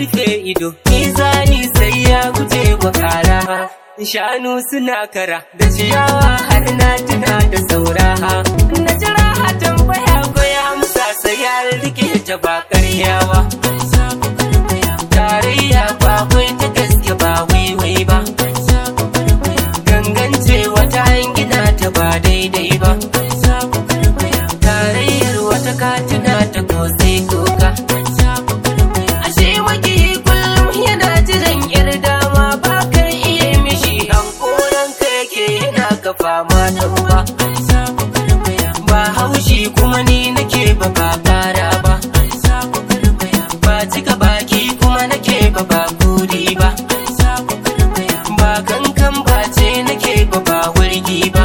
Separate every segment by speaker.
Speaker 1: rufe ido mizani sai ya guje wa kara shanu suna kara da ciyawa har na tuna da saura na jira a tambaya ko ya amsa sai ya rike ta ba karyawa tarayya ba kai ta gaske ba waiwai ba gangance wata gina ta ba daidai ba tarayyar wata katina ta ko sai koka ashe maki kullum yana jiran yar dama ba kan iya mishi hankoran ka yake yana ka fama da uba ba haushi kuma ni nake ba ba kara ba ba cika baki kuma nake ba ba kuri ba ba kankan ba ce nake ba ba wurgi ba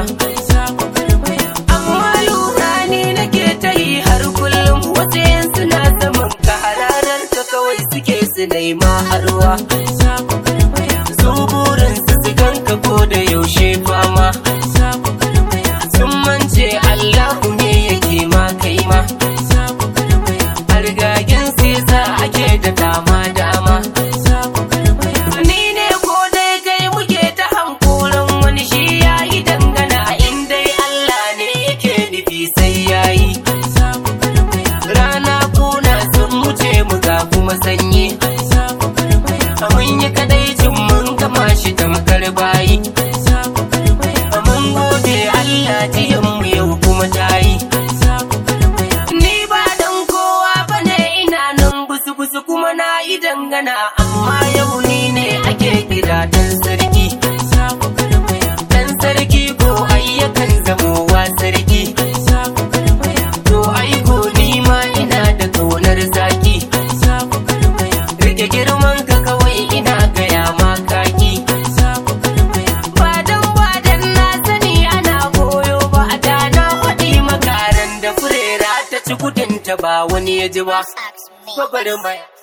Speaker 1: amma lura ni nake ta yi har kullum wasu yan suna zaman ka hararar ka kawai suke su nema harwa su burin su su ganka ko da yaushe fama sun mance Allahu ne yake ma kai ma Argagen sai za ake da dama dama Ni ne ko dai kai muke ta hankoran wani shi ya yi dangana inda Allah ne yake nufi sai ya yi Rana kuna sun wuce mu ga kuma sanyi Mun yi kadaicin mun gama shi tamkar bayi Mun gode Allah jiyanmu yau kuma ta yi Ni ba dan kowa bane ina nan busu-busu kuma na yi dangana amma yau ni ne ake kira dan sarki. Dan sarki ko ayyakan zamowa sarki. To aiko ni ma ina da kaunar zaki. Rike girman ka kawai ina gaya ma kaki. Ba dan ba dan na sani ana koyo ba a da na faɗi makaran da furera ta ci kudinta ba wani ya ji ba. Babar mai.